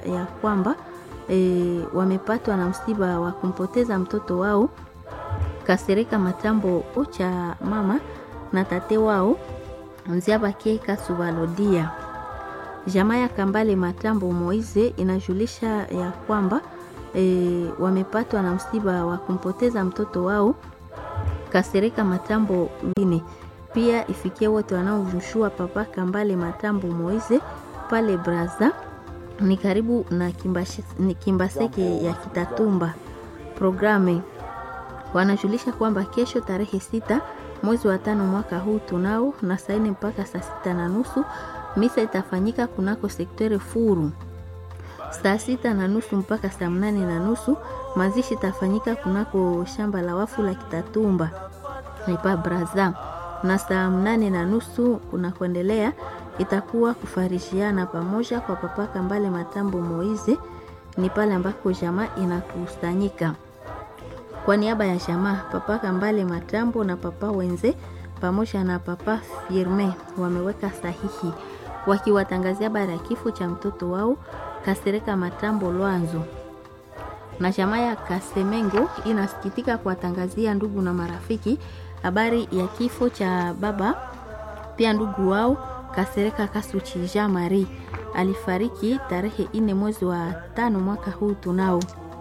ya kwamba e, wamepatwa na msiba wa kumpoteza mtoto wao Kasereka Matambo cha mama na tate wao Nziabake Kasubalodia. Jamaa ya Kambale Matambo Moize inajulisha ya kwamba e, wamepatwa na msiba wa kumpoteza mtoto wao Kasereka Matambo Line. Pia ifikie wote wanaomjushua papa Kambale Matambo Moize pale Braza ni karibu na Kimbashe, ni Kimbaseke ya Kitatumba. Programe wanajulisha kwamba kesho tarehe sita mwezi wa tano mwaka huu tunao na saa nne mpaka saa sita na nusu misa itafanyika kunako sektere Furu. Saa sita na nusu mpaka saa mnane na nusu mazishi itafanyika kunako shamba la wafu la Kitatumba nipa Braza, na saa mnane na nusu kunakuendelea itakuwa kufarishiana pamoja kwa papa Kambale Matambo Moize, ni pale ambako jamaa inakusanyika. Kwa niaba ya jamaa papa Kambale Matambo na papa Wenze pamoja na papa Firme wameweka sahihi wakiwatangazia habari ya kifo cha mtoto wao Kasereka Matambo Lwanzo. Na jamaa ya Kasemengo inasikitika kuwatangazia ndugu na marafiki habari ya kifo cha baba pia ndugu wao Kasereka Kasuchi Jean Marie alifariki tarehe ine mwezi wa tano mwaka huu tunao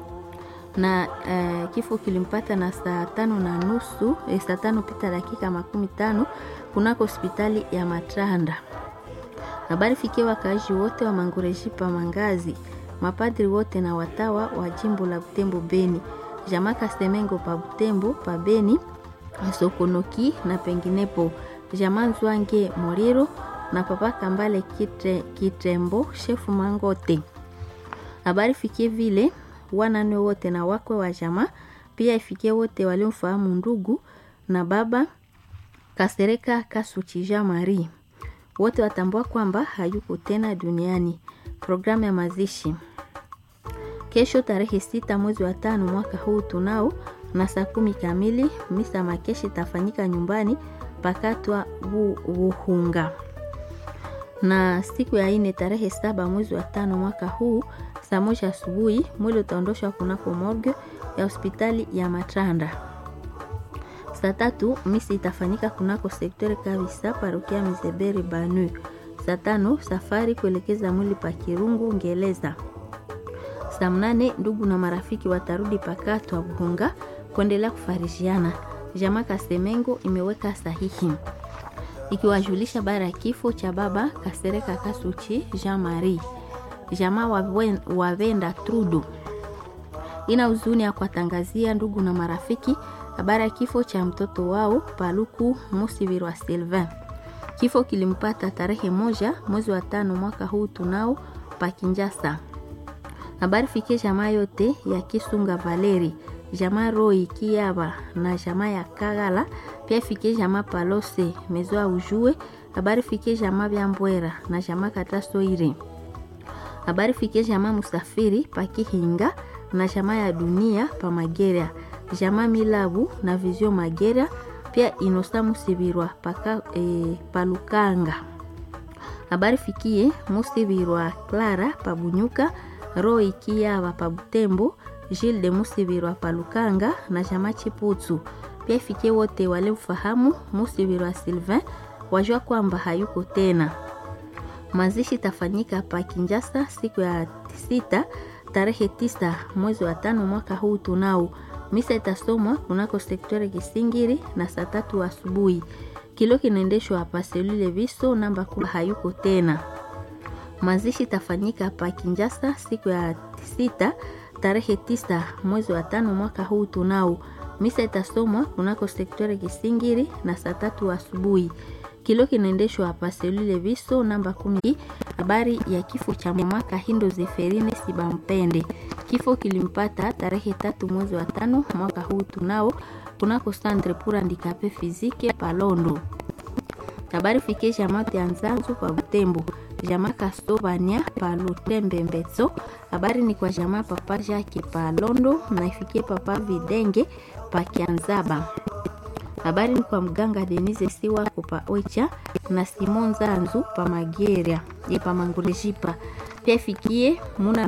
na uh, kifo kilimpata na saa tano na nusu eh, saa tano pita dakika makumi tano kunako hospitali ya Matranda. Habari fikia wakaaji wote wa Mangurejipa Mangazi, mapadri wote na watawa wa jimbo la Butembo Beni, jamaa Kasemengo pa Butembo pa Beni, Sokonoki na penginepo, jamaa Nzwange Moriro na papa Kambale Kitre, Kitrembo shefu Mangote. Habari fikie vile wanane wote na wakwe wa jamaa, pia ifikie wote waliomfahamu ndugu na baba Kasereka Kasuchija Marie, wote watambua kwamba hayuko tena duniani. Programu ya mazishi kesho tarehe sita mwezi wa tano mwaka huu tunao na saa kumi kamili misa makeshi itafanyika nyumbani pakatwa Buhunga na siku ya ine tarehe saba mwezi wa tano mwaka huu saa moja asubuhi mwili utaondoshwa kunako morgue ya hospitali ya Matranda. Saa tatu misi itafanyika kunako sektori Kavisa parokia Mizeberi Banu. Saa tano safari kuelekeza mwili pa Kirungu Ngeleza. Saa mnane ndugu na marafiki watarudi pakatwa Buhunga kuendelea kufarishiana. Jamaa Kasemengo imeweka sahihi ikiwajulisha bara ya kifo cha baba Kasereka Kasuchi Jean Marie. Jamaa wavenda Trudu ina huzuni ya kuwatangazia ndugu na marafiki habari ya kifo cha mtoto wao Paluku Musivirwa Sylvain. Kifo kilimpata tarehe moja mwezi wa tano mwaka huu tunao Pakinjasa. Habari fikie jamaa yote ya Kisunga Valeri, jamaa Roi Kiaba na jamaa ya Kagala, pia fikie jamaa Palose mezoa ujue. Habari fikie jamaa vya Mbwera na jamaa Katasoire. Habari fikie jamaa Musafiri Pakihinga na jamaa ya Dunia pa Magera, jamaa Milabu na Vizio Magera, pia Inosa Musibirwa paka e, Palukanga. Habari fikie Musibirwa Clara Pabunyuka, Roy Kiava Pabutembo, Gilles de Musibirwa Palukanga na jamaa Chiputsu. Pia fikie wote wale ufahamu Musibirwa Sylvain wajua kwamba hayuko tena. Mazishi tafanyika pa Kinjasa siku ya sita tarehe tisa mwezi wa tano mwaka huu tunao. Misa itasomwa kunako sektori Kisingiri na saa tatu asubuhi. Kilo kinaendeshwa hapa selule Viso namba kumi hayuko tena. Mazishi itafanyika pa Kinjasa siku ya sita tarehe tisa mwezi wa tano mwaka huu tunao. Misa itasomwa kunako sektori Kisingiri na saa tatu asubuhi. Kilo kinaendeshwa hapa selule Viso namba kumi. Habari ya kifo cha mama Kahindo Zeferine Sibampende. Kifo kilimpata tarehe tatu mwezi wa tano mwaka huu tunao kunako Centre pour handicapé physique Palondo. Habari fikie jamaa Tianzanzu pa Butembo, jamaa Kastovania pa Lutembe Mbetso. Habari ni kwa jamaa papa Jacques pa Londo na ifikie papa Videnge pa Kianzaba. Habari ni kwa mganga Denise Siwa pa Oicha na Simon Zanzu pa Mageria ye pa Mangurejipa. Pia ifikie muna